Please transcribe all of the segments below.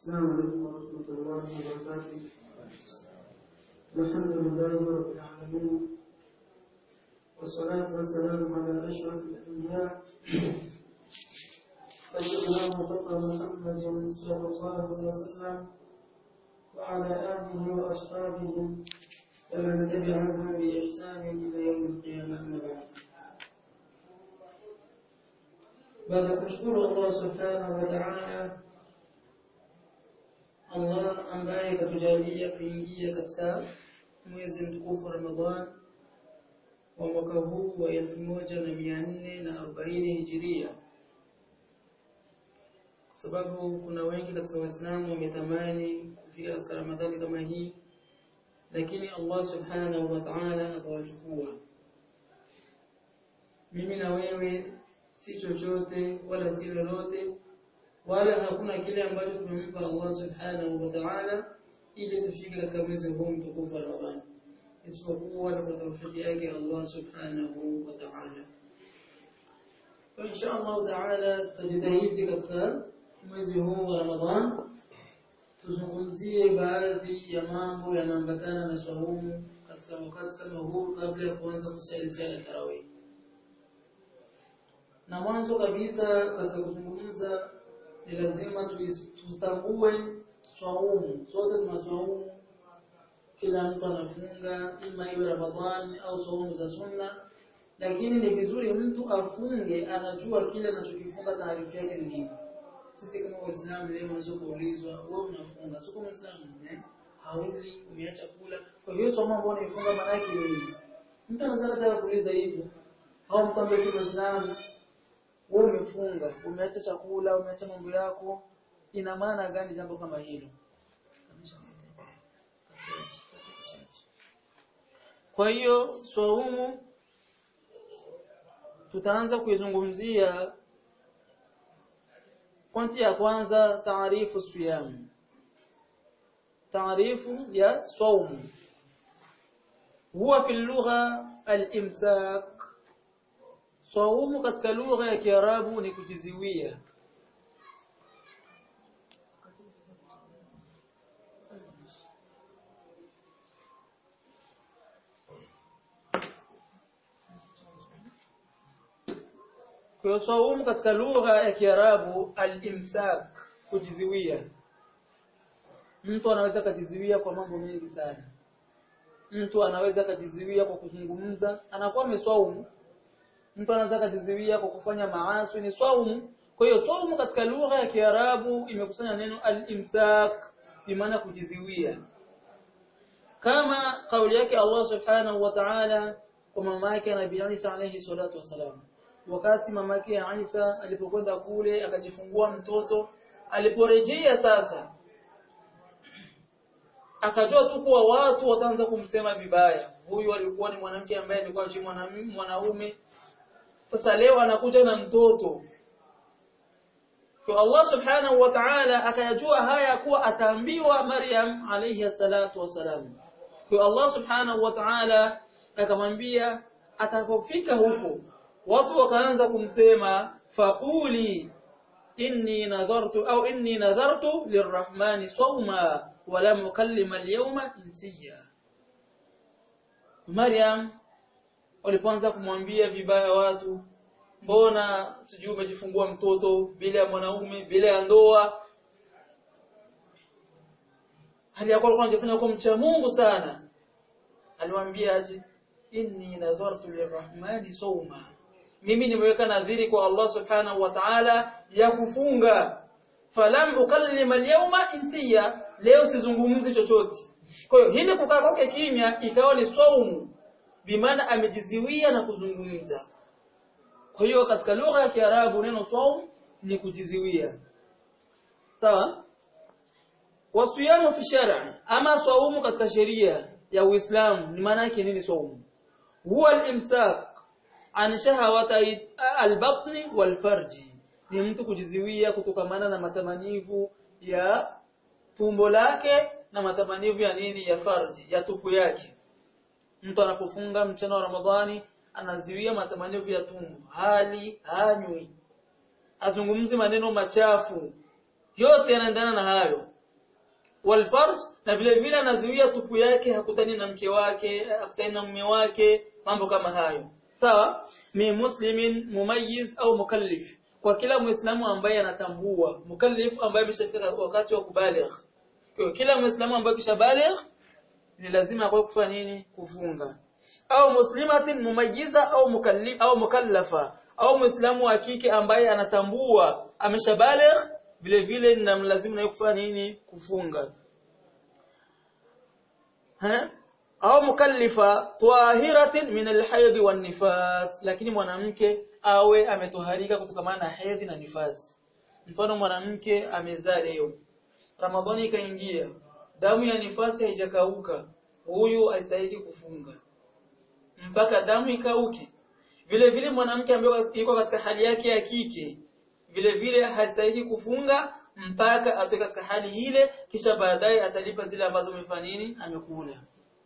السلام عليكم ورحمة الله وبركاته الحمد لله رب العالمين والصلاة والسلام على أشرف الأنبياء سيدنا وفقر محمد صلى الله عليه وسلم وعلى آله وأصحابه ومن تبعهم بإحسان إلى يوم القيامة أما بعد baada ya kushukuru Allah subhanahu wa ta'ala Allah ambaye katujalia kuingia katika mwezi mtukufu Ramadhan wa mwaka huu wa 1440 Hijiria kwa sababu kuna wengi katika Waislamu wametamani kufika katika Ramadhani kama hii lakini Allah subhanahu wa ta'ala akawachukua mimi na wewe si chochote wala si lolote wala hakuna kile ambacho tumempa Allah subhanahu wa ta'ala ili tufike katika mwezi huu mtukufu wa Ramadhani isipokuwa ni kwa tawfiki yake Allah subhanahu wa ta'ala kwa insha Allah ta'ala tutajitahidi katika mwezi huu wa Ramadhani tuzungumzie baadhi ya mambo yanaambatana na swaumu katika wakati kama huu kabla ya kuanza kusali sala tarawih na mwanzo kabisa katika kuzungumza ni lazima tutambue swaumu sote tuna swaumu kila mtu anafunga ima iwe ramadhani au swaumu za sunna lakini ni vizuri mtu afunge anajua kile anachokifunga taarifa yake ni nini sisi kama waislamu leo unaweza kuulizwa wewe unafunga sio kama muislamu eh hauli umeacha kula kwa hiyo swaumu ambayo unaifunga maana yake ni nini mtu anataka hata kuuliza hivyo au mtu ambaye si muislamu wewe umefunga umeacha chakula umeacha mambo yako ina maana gani jambo kama hilo kwa hiyo swaumu tutaanza kuizungumzia pointi ya kwanza taarifu siyam taarifu ya swaumu huwa fi lugha al-imsak Swaumu katika lugha ya Kiarabu ni kujiziwia. Kwa swaumu katika lugha ya Kiarabu al-imsak kujiziwia. Mtu anaweza kujiziwia kwa mambo mengi sana. Mtu anaweza kujiziwia kwa kuzungumza, anakuwa ameswaumu mtu anaweza kujizuia kwa kufanya maasi ni swaumu kwa hiyo swaumu katika lugha ya Kiarabu imekusanya neno al-imsak bimaana kujizuia kama kauli yake Allah subhanahu wa ta'ala kwa mama yake Nabii Isa alayhi salatu wasalam wakati mama yake Isa alipokwenda kule akajifungua mtoto aliporejea sasa akajua tu kuwa watu wataanza kumsema vibaya huyu alikuwa ni mwanamke ambaye alikuwa chini mwanaume sasa leo anakuja na mtoto kwa Allah subhanahu wa ta'ala akayajua haya kuwa ataambiwa Maryam alayhi salatu wasalam kwa Allah subhanahu wa ta'ala akamwambia atakapofika huko watu wakaanza kumsema faquli inni nadhartu au inni nadhartu lirrahmani sawma wa lam ukallima al-yawma insiya Maryam walipoanza kumwambia vibaya watu mbona sijui umejifungua mtoto bila ya mwanaume bila ya ndoa hali yako alikuwa anajifanya kwa mcha Mungu sana aliwaambia aje inni nadhartu lirrahmani sawma mimi nimeweka nadhiri kwa Allah subhanahu wa ta'ala ya kufunga falam ukallima al-yawma insiya leo sizungumzi chochote kwa hiyo hili kukaa kwake kimya ikawa ni saumu bimaana amejiziwia na kuzungumza kwa hiyo katika lugha ya Kiarabu neno saum ni kujiziwia sawa wasiyamu fi shar'i ama saumu katika sheria ya Uislamu ni maana yake nini saumu huwa al-imsak an shahawata al-batni wal-farji ni mtu kujiziwia kutokamana na matamanivu ya tumbo lake na matamanivu ya nini ya farji ya tupu yake mtu anapofunga mchana wa Ramadhani anaziwia matamanivu ya tumbo hali hanywi azungumzi maneno machafu yote yanaendana na hayo walfarj na vile vile anazuia tupu yake hakutani na mke wake hakutani na mume wake mambo kama hayo sawa mi muslimin mumayyiz au mukallif kwa kila muislamu ambaye anatambua mukallif ambaye ameshafika wakati wa kubaligh kwa kila muislamu ambaye kishabaligh ni lazima kwa kufanya nini kufunga au muslimatin mumayyiza au mukallif au mukallafa au muislamu wa kike ambaye anatambua ameshabaligh vile vile ninamlazimu naye kufanya nini kufunga ha au mukallifa tahiratin min alhayd wan nifas lakini mwanamke awe ametoharika kutokana na hedhi na nifasi mfano mwanamke amezaa leo ramadhani ikaingia damu ya nifasi haijakauka huyu astahili kufunga mpaka damu ikauke vile vile mwanamke ambaye yuko katika hali yake ya kike vile vile hastahili kufunga mpaka atoke katika hali ile kisha baadaye atalipa zile ambazo amefanya nini amekula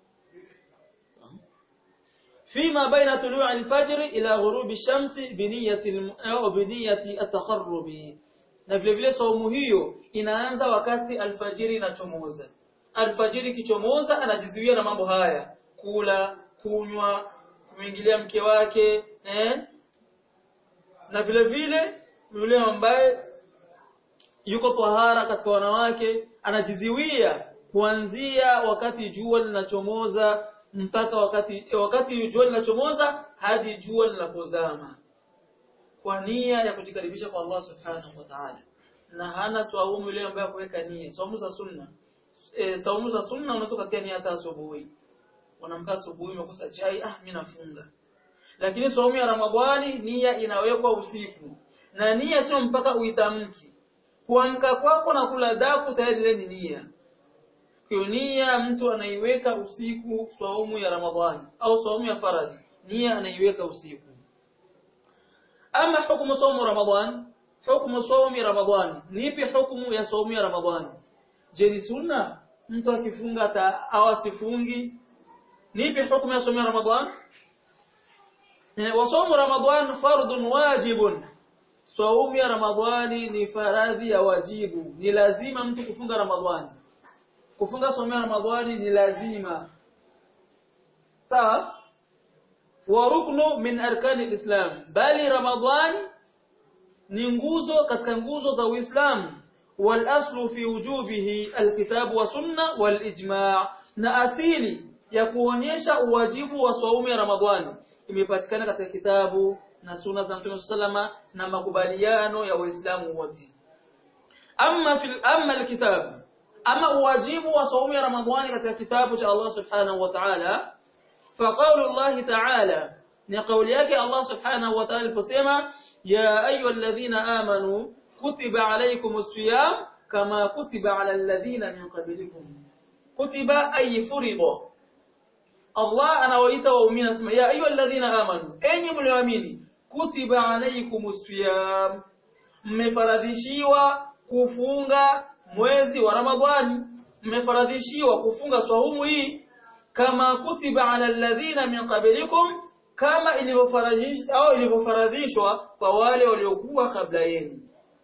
فيما بين طلوع الفجر إلى غروب الشمس بنية أو بنية التقرب na vile vile saumu hiyo inaanza wakati alfajiri inachomoza alfajiri kichomoza anajizuia na mambo haya kula kunywa kumwingilia mke wake eh? na vile vile yule ambaye yuko tahara katika wanawake anajiziwia kuanzia wakati jua linachomoza mpaka wakati wakati jua linachomoza hadi jua linapozama kwa nia ya kujikaribisha kwa Allah subhanahu wa ta'ala na hana swaumu yule ambaye kuweka nia saumu za sunna e, saumu za sunna unaweza kutia nia hata asubuhi unamka asubuhi umekosa chai ah mimi nafunga lakini saumu ya ramadhani nia inawekwa usiku na nia sio mpaka uitamki kuamka kwako na kula daku tayari ile ni nia kwa nia mtu anaiweka usiku saumu ya ramadhani au saumu ya faradhi nia anaiweka usiku ama hukumu saumu ramadhan hukumu saumu ramadhan nipi hukumu ya saumu ya ramadhan je ni sunna mtu akifunga au asifungi nipi hukumu ya saumu ya ramadhan wa saumu ramadhan fardun wajibun saumu ya ramadhani ni faradhi ya wajibu ni lazima mtu kufunga ramadhani kufunga saumu ya ramadhani ni lazima sawa wa ruknu min arkani alislam bali ramadhan ni nguzo katika nguzo za uislamu wal aslu fi wujubihi alkitab wa sunna wal ijma' na asili ya kuonyesha uwajibu wa saumu ya ramadhani imepatikana katika kitabu na sunna za Mtume sallama na makubaliano ya waislamu wote amma fil amma alkitab ama uwajibu wa saumu ya ramadhani katika kitabu cha Allah subhanahu wa ta'ala فقول الله تعالى نقول ياك الله سبحانه وتعالى الفسيمة يا أيها الذين آمنوا كتب عليكم الصيام كما كتب على الذين من قبلكم كتب أي فرض الله أنا وإيت وأمين اسمه يا أيها الذين آمنوا أين ملوامين كتب عليكم الصيام mmefaradhishiwa kufunga mwezi wa Ramadhani mmefaradhishiwa kufunga swaumu hii kama kutiba ala alladhina min qablikum kama ilivyofaradhishwa au ilivyofaradhishwa kwa wale waliokuwa kabla yenu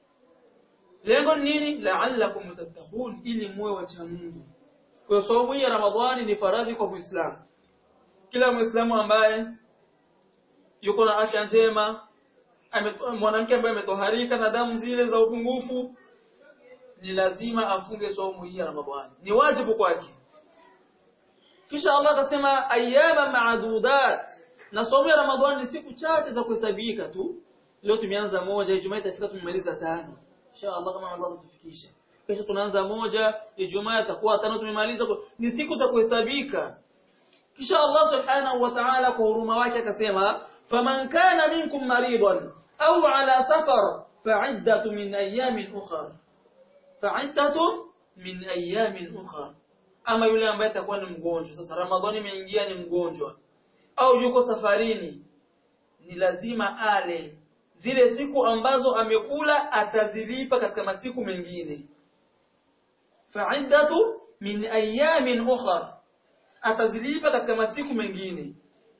lengo nini la'allakum tattaqun ili muwe wacha Mungu kwa sababu ya Ramadhani ni faradhi kwa Muislamu kila Muislamu ambaye yuko na afya njema mwanamke ambaye ametoharika na damu zile za upungufu ni lazima afunge saumu hii ya Ramadhani ni wajibu kwake kisha Allah akasema ayyama ma'dudat na somo ya Ramadhani ni siku chache za kuhesabika tu leo tumeanza moja Ijumaa itafika tumemaliza tano insha Allah kama Allah atatufikisha kesho tunaanza moja Ijumaa itakuwa tano tumemaliza ni siku za kuhesabika kisha Allah subhanahu wa ta'ala kwa huruma wake akasema faman kana minkum maridan au ala safar fa'iddatun min ayamin ukhra fa'iddatun min ayamin ukhra ama yule ambaye atakuwa ni mgonjwa sasa ramadhani imeingia ni mgonjwa au yuko safarini ni lazima ale zile siku ambazo amekula atazilipa katika masiku mengine fa'iddatu min ayamin ukhra atazilipa katika masiku mengine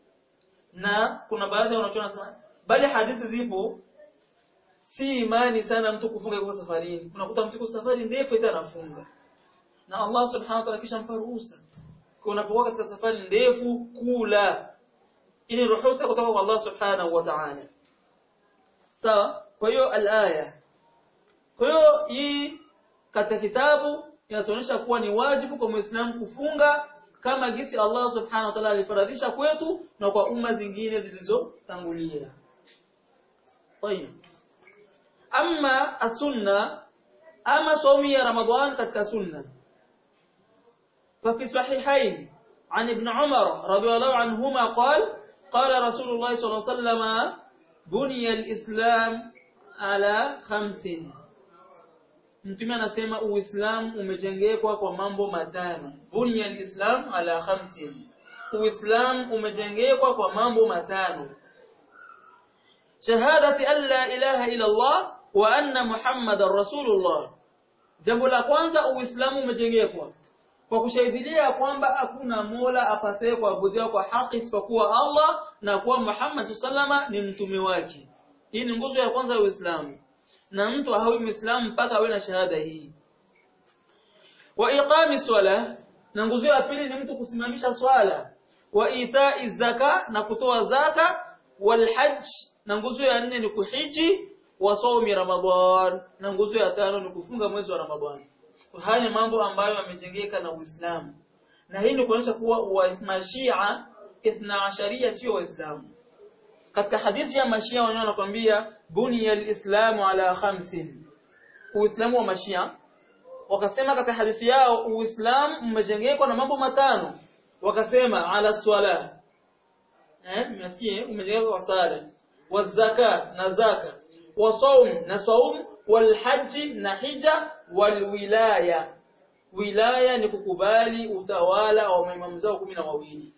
na kuna baadhi wanachoona sema bali hadithi zipo si imani sana mtu kufunga yuko safarini unakuta mtu yuko safari ndefu ita anafunga na Allah subhanahu wa ta'ala kisha mpa ruhusa kwa unapokuwa katika safari ndefu kula ili ruhusa kutoka kwa Allah subhanahu wa ta'ala sawa kwa hiyo al-aya kwa hiyo hii katika kitabu inatuonyesha kuwa ni wajibu kwa Muislamu kufunga kama gisi Allah subhanahu wa ta'ala alifaradhisha kwetu na kwa umma zingine zilizotangulia. Tayeb. Amma as-sunna ama somi ya Ramadhan katika sunna. ففي صحيحين عن ابن عمر رضي الله عنهما قال قال رسول الله صلى الله عليه وسلم بني الإسلام على خمس Mtume anasema Uislamu umejengekwa kwa mambo matano. Bunya al-Islam ala khamsin. Uislamu umejengekwa kwa mambo matano. Shahadati an la ilaha illa Allah wa anna Muhammadar Rasulullah. Jambo la kwanza Uislamu umejengekwa kwa kushahidia kwamba hakuna Mola apasaye kuabudiwa kwa haki isipokuwa Allah na kuwa Muhammad sallama ni mtume wake. Hii ni nguzo ya kwanza ya Uislamu. na mtu hawi muislamu mpaka awe na shahada hii wa iqami swala na nguzo ya pili ni mtu kusimamisha swala wa itai zaka na kutoa zaka wal hajj na nguzo ya nne ni kuhiji wa saumi ramadhan na nguzo ya tano ni kufunga mwezi wa ramadhani haya ni mambo ambayo yamejengeka na Uislamu na hii ni kuonyesha kuwa mashia ithna asharia sio waislamu katika hadithi ya mashia wenyewe wanakuambia bunya alislamu ala khamsin uislamu wa mashia wakasema katika hadithi yao uislamu umejengekwa na mambo matano wakasema ala swala eh mnasikia umejengekwa kwa sala wa zaka na zaka wa saum na saum wal haji na hija wal wilaya wilaya ni kukubali utawala wa maimamu zao kumi na wawili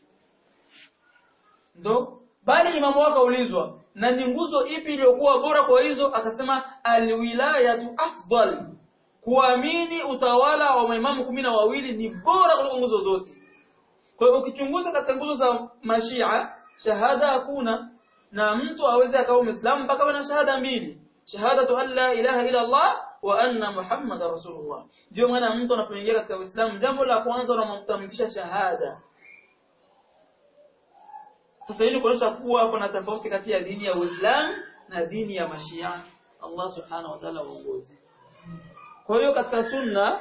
ndo bali imamu wake kaulizwa na ni nguzo ipi iliyokuwa bora kwa hizo akasema alwilayatu afdal kuamini utawala wa maimamu kumi na wawili ni bora kuliko nguzo zote kwa hiyo ukichunguza katika nguzo za mashia shahada hakuna na mtu aweze akawa muislamu mpaka awe na shahada mbili shahadatu an la ilaha illa Allah wa anna muhammadar rasulullah ndio maana mtu anapoingia katika uislamu jambo la kwanza unamtamkisha shahada sasa hili kuonyesha kuwa kuna tofauti kati ya dini ya Uislamu na dini ya Mashia. Allah Subhanahu wa Ta'ala waongoze. Kwa hiyo katika sunna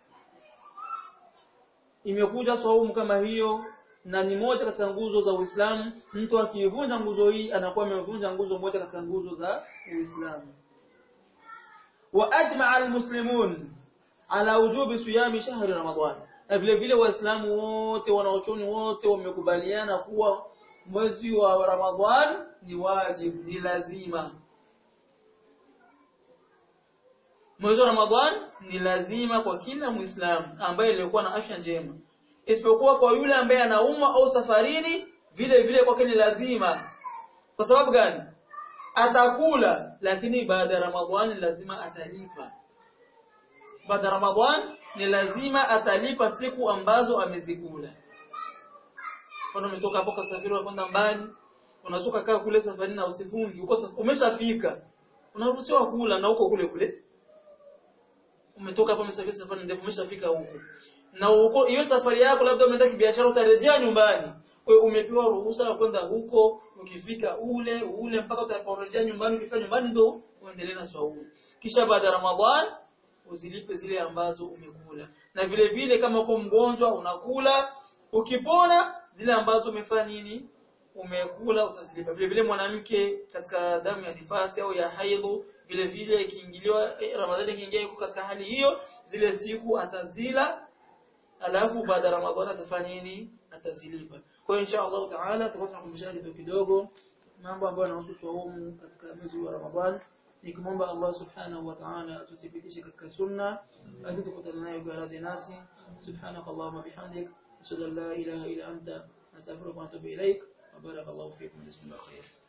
imekuja saumu kama hiyo na ni moja katika nguzo za Uislamu. Mtu akivunja nguzo hii anakuwa amevunja nguzo moja katika nguzo za Uislamu. Wa ajma'a almuslimun ala wujubi siyami shahri Ramadhan. Na vile vile Waislamu wote wanaochoni wote wamekubaliana kuwa mwezi wa Ramadhan ni wajib ni lazima mwezi wa Ramadhan ni lazima kwa kila Muislamu ambaye alikuwa na afya njema isipokuwa kwa yule ambaye anauma au safarini vile vile kwake ni lazima kwa sababu gani atakula lakini baada ya Ramadhan lazima atalipa baada ya Ramadhan ni lazima atalipa siku ambazo amezikula mfano umetoka hapo kasafiri kwenda mbali unazuka kaa kule safarini na usifungi uko umeshafika unaruhusiwa kula na uko kule kule umetoka hapo umesafiri safari ndefu umeshafika huko na huko hiyo safari yako labda umeenda kibiashara utarejea nyumbani kwa hiyo umepewa ruhusa ya kwenda huko ukifika ule ule mpaka utakaporejea nyumbani ukifika nyumbani ndo uendelee na swaumu kisha baada ya Ramadhan uzilipe zile ambazo umekula na vile vile kama uko mgonjwa unakula ukipona zile ambazo umefanya nini umekula utazilipa vile vile mwanamke katika damu ya nifasi au ya haidhu vile vile ikiingiliwa eh, Ramadhani ikiingia yuko katika hali hiyo zile siku atazila alafu baada ya Ramadhani atafanya nini atazilipa kwa hiyo insha Allah taala tutakuwa tunakumbushana kidogo kidogo mambo ambayo yanahusu saumu katika mwezi wa Ramadhani nikimwomba Allah subhanahu wa ta'ala atuthibitishe katika sunna hadi tukutane nayo kwa radhi nasi subhanakallahumma bihamdik ashhadu an la ilaha illa anta astaghfiruka wa atubu ilaik wa barakallahu fikum bismillahir